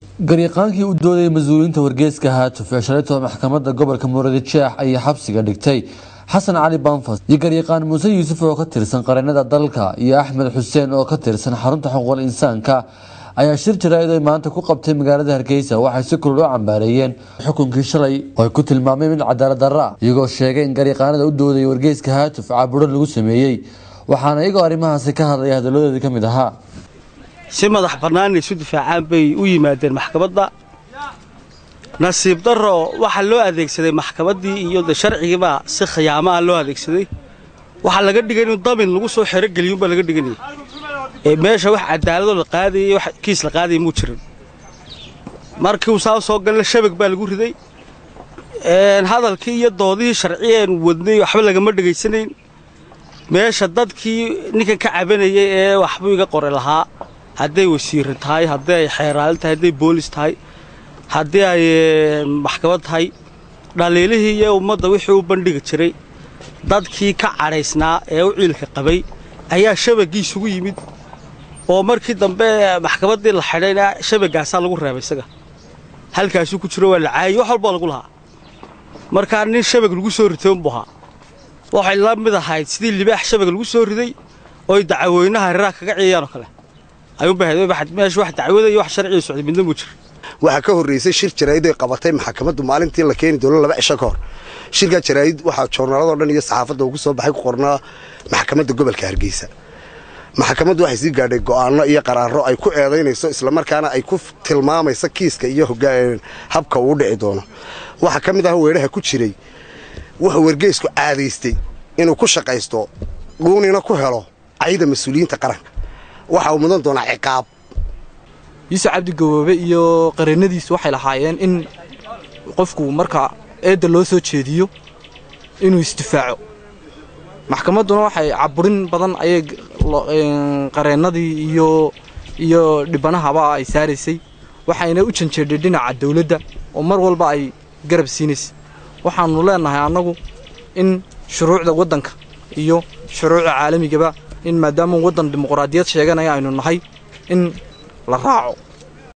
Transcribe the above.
garyaqaankii u doodayay mas-uuliyiinta wargeyska haatuf ee shalaytoo maxkamadda gobolka muradjeex ayaa xabsiga dhigtay xasan cali banfas iyo garyaqaan muuse yuusuf oo ka tirsan qareennada dalka iyo axmed xuseen oo ka tirsan xarunta xuquuqul insaanka ayaa shir jaraa'id ay maanta ku qabtay magaalada hargeysa waxay si kulul u cambaareeyeen xukunkii shalay oo ay ku tilmaameen mid cadaalad darra iyagoo sheegay in garyaqaanada u doodayay wargeyska haatuf caaburo lagu sameeyey waxaana iyagoo arrimahaasi ka hadlaya hadaladoodii ka mid ahaa si madax bannaan isu difaacaan bay u yimaadeen maxkamadda nasiib darro waxaa loo adeegsaday maxkamaddii iyo de sharcigiibaa si khiyaamaha loo adeegsaday waxaa laga dhigay inuu damin lagu soo xerogeliyuunbaa laga dhiganayay ee meesha wax cadaaladoo la qaadayay wax kiis la qaadaya muu jirin markii uu saa soo galna shabag baa lagu riday hadalkii iyo doodihii sharciyeen wadnay waxba lagama dhegaysanayn meesha dadkii ninkan ka cabanayay ee waxbuu iga qori lahaa hadday wasiirra tahay haddii ay xeeraalin tahay hadday boolis tahay haddii ay maxkamad tahay dhaliilihii iyo ummadda wixii u bandhigi jiray dadkii ka cadhaysnaa ee u ciilka qabay ayaa shabaggii isugu yimid oo markii dambe maxkamaddii la xidhayna shabaggaasaa lagu reebay isaga halkaasuu ku jiro waa la caayey wax walbaa lagu lahaa markaa nin shabag lagu soo ritay unbuu ahaa waxay la mid ahayd sidii libaax shabag lagu soo riday ooy dacweynaha hareeraha kaga ciyayaan oo kale ayuunbameesha wax dacwada iyo wax sharciga socday midna muu jira waxaa ka horraysay shir jaraa'id ay qabatay maxkamaddu maalintii la keeni doono laba cisho ka hor shirkaa jaraa'id waxaa joornaaladoo dhan iyo saxaafadda ugu soo baxay ku qornaa maxkamadda gobolka hargeysa maxkamaddu waxay sii gaadhay go'aanno iyo qaraaro ay ku eedaynayso islamarkaana ay ku tilmaamayso kiiska iyo habka uu dhici doono waxaa ka mid ah weedhaha ku jiray wuxuu wargeysku caadaystay inuu ku shaqaysto dhuunina ku helo cayda mas-uuliyiinta qaranka waxa uu mudan doonaa ciqaab yuusuf cabdi gaboobe iyo qareennadiisu waxay lahaayeen in qofku marka eedda loo soo jeediyo inuu isdifaaco maxkamadduna waxay caburin badan ayay qareennadii iyo iyo dhibanahaba ay saaraysay waxayna u janjeedhay dhinaca dawladda oo mar walba ay garab siinaysay waxaannu leennahay annagu in shuruucda waddanka iyo shuruucda caalamigaba in maadaama waddan dimuqraadiyad sheeganaya aynu nahay in la raaco